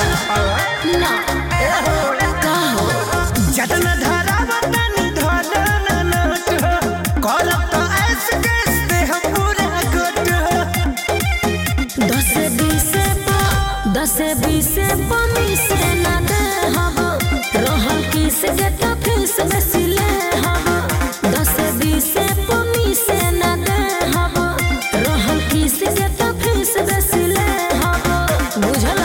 ना का हो जतन धरावतनी धरन नट हो करब तो ऐस केस दे हम पूरा गोट हो दस बीस पा दस बीस पमी से ना दे हब रहल किस के तो फीस बेसी ले हब दस बीस पमी से ना दे हब रहल किस के तो फीस बेसी ले हब बुझल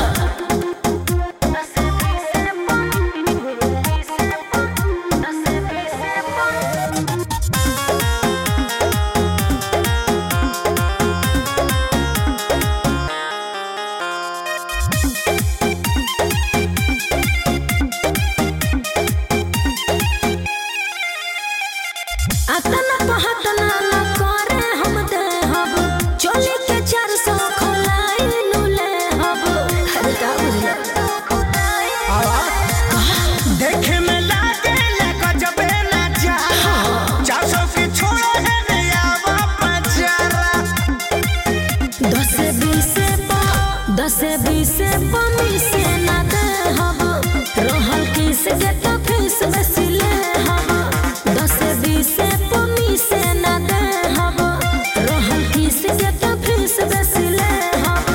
अतना पहतना न करे हम दे हब चोली के चार सौ खोलाई नुले हब अरे का बुझल देखे में लागे ला गजबे ना जा चार सौ के छोड़ो है नया पचारा दस बीस पा दस बीस पमी से ना दे हब रहल किस के तो फीस बेसी ले हब दस बीस पमी से ना दे हब रहल किस के तो फीस बेसी ले हब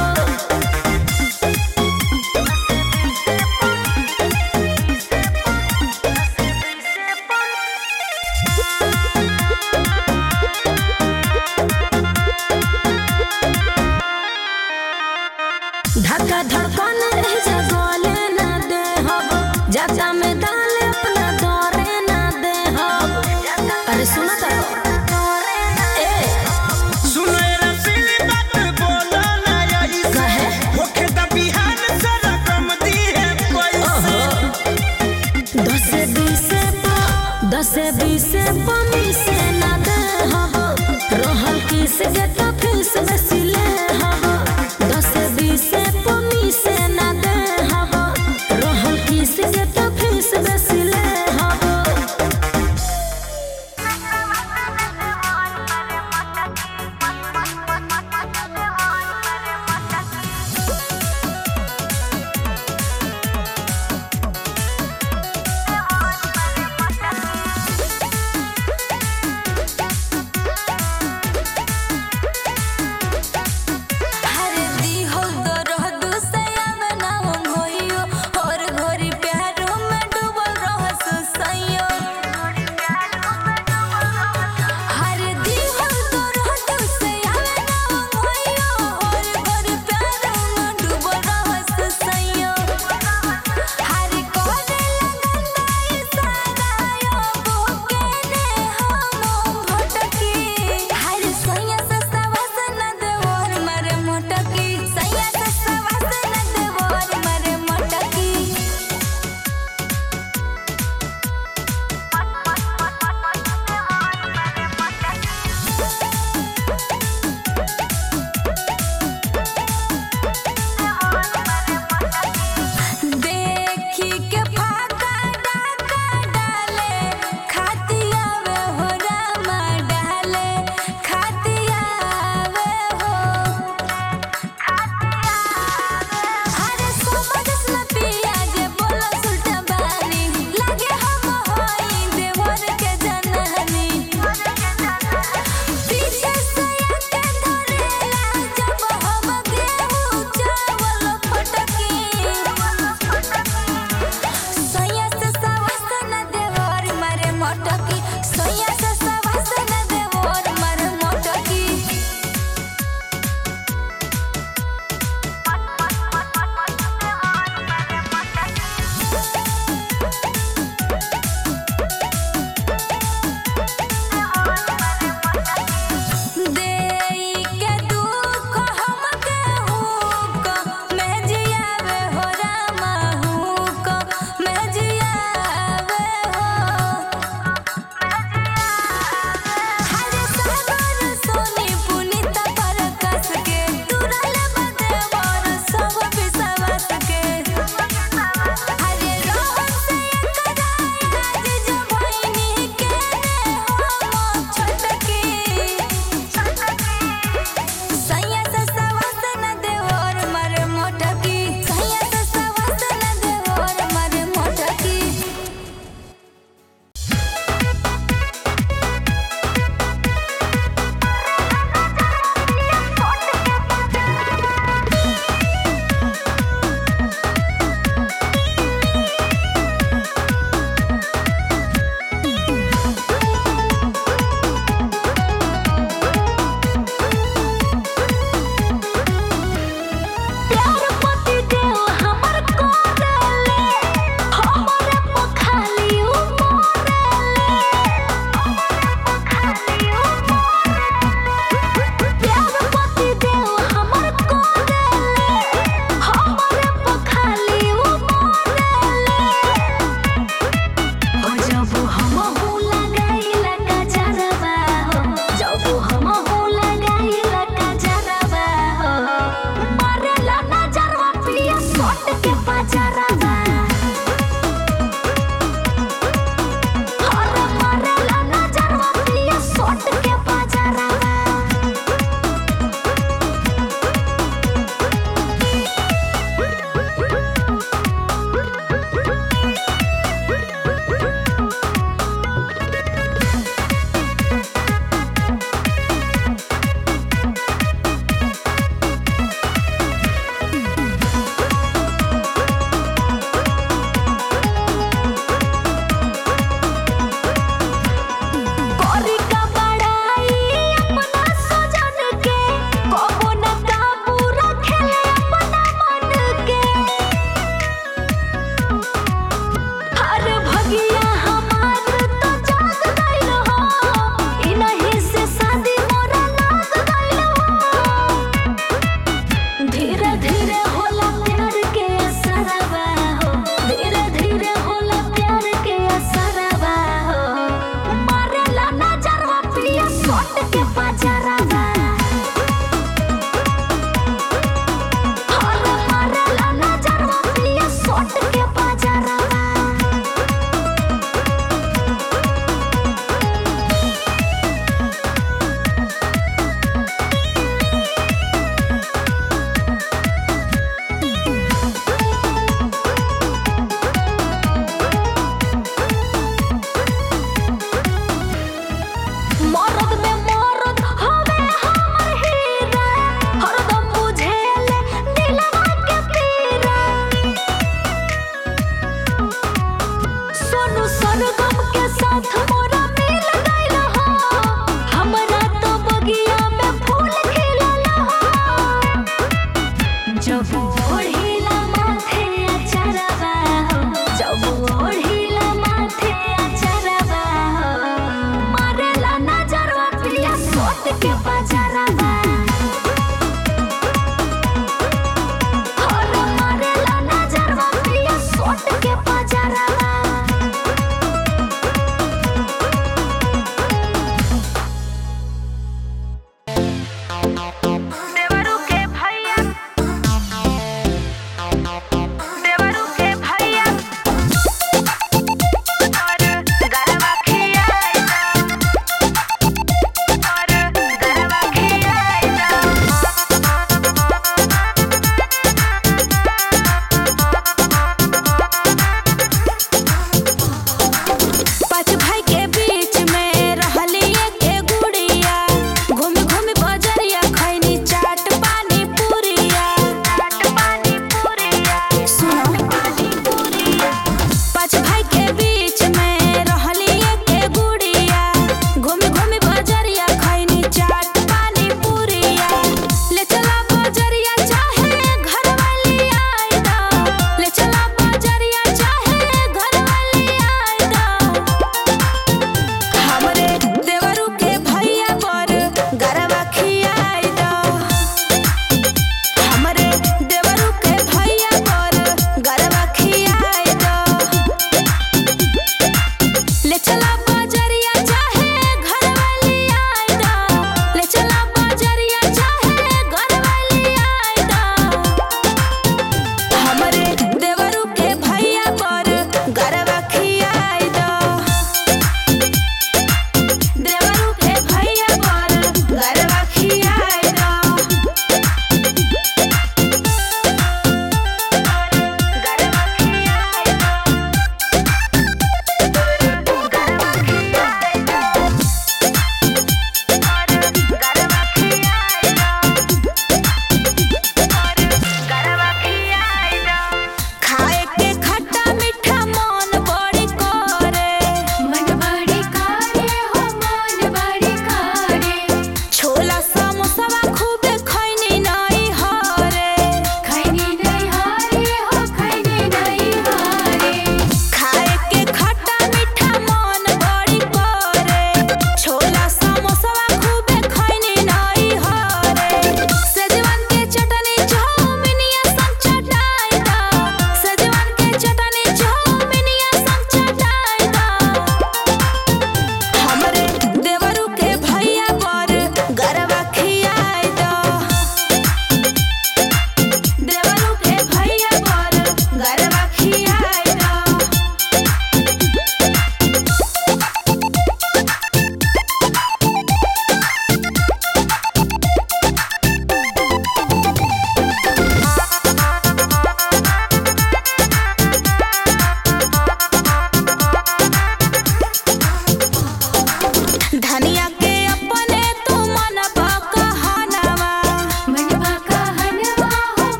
धक्का धड़कन रह जा गोले ना दे हब जाता में डाल अपना दौरे ना दे हब अरे सुना तो ए सुनो ये रसीली बात बोलो ना यही से कहे? होखे द बिहान सारा कम दी है पैसे दस बीस पा दस बीस पमी से ना दे हब रहल किस के तो फीस बेसी ले हब दस बीस पमी से ना दे हब रहल किस के तो फीस बेसी ले हब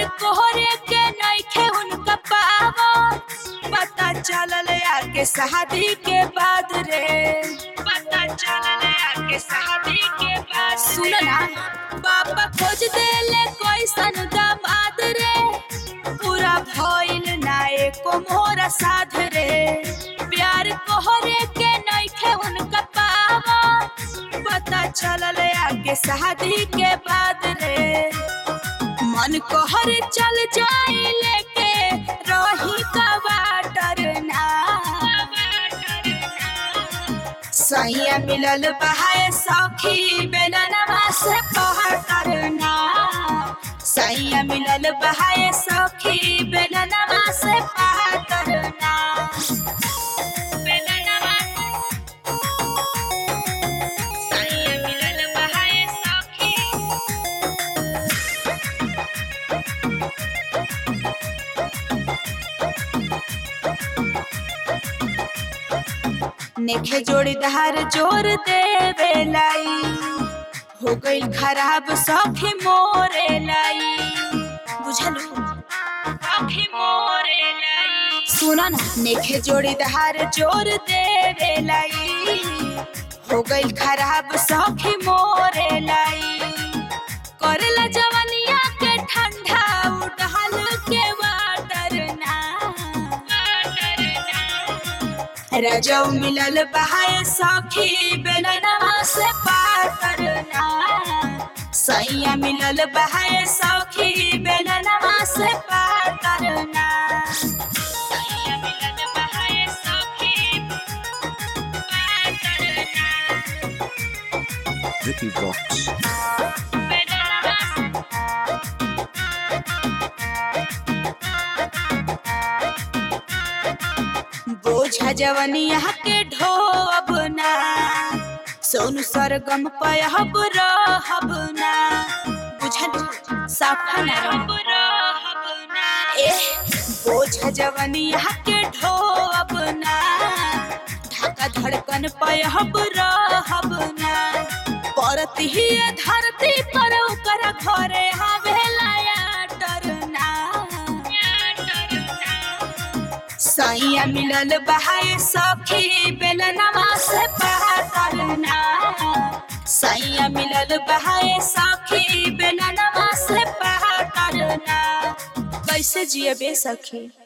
कोहरे के नइखे उनका पावन पता चलल आके शादी के बाद रे पता चलल आके शादी के बाद सुन ना पापा खोज देले कैसन दामाद रे पूरा भइल ना एको मोरा साध रे प्यार कोहरे के नइखे उनका पावन पता चलल आगे शादी के बाद रे मन कहर चल जाई लेके रही का वाटर ना सैया मिलल बहाए सखी बेलनवा से पहर करना सैया मिलल बहाए सखी बेलनवा से पहर करना बेलनवा सैया मिलल बहाए सखी नेखे जोड़ीदार जोर देवे लाई हो गई खराब सखी मोरे लाई बुझलू सखी मोरे लाई सुना ना नेखे जोड़ीदार जोर देवे लाई हो गई खराब सखी मोरे लाई करेला जवनिया के ठंडा उड़हल के वाटर ना रजौ मिलल बहाए सखी बेलनवा से पार करना सैया मिलल बहाए सखी बेलनवा से पार करना सैया मिलल बहाए सखी पार करना Vicky Vox. बेलनवा बोझा जवनिया के ढोब ना सोनू सरगम पयहब रहब ना बुझल साफा ना रहब ना ए बोझा जवनिया के ढोब ना ढाका धड़कन पयहब रहब ना परत ही धरती पर ओकरा घरे हवेला डरना सैया मिलल बहाए सखी बेलनवा से पातलना सैया मिलल बहाए सखी बेलनवा से पातलना कैसे जिए बे सखी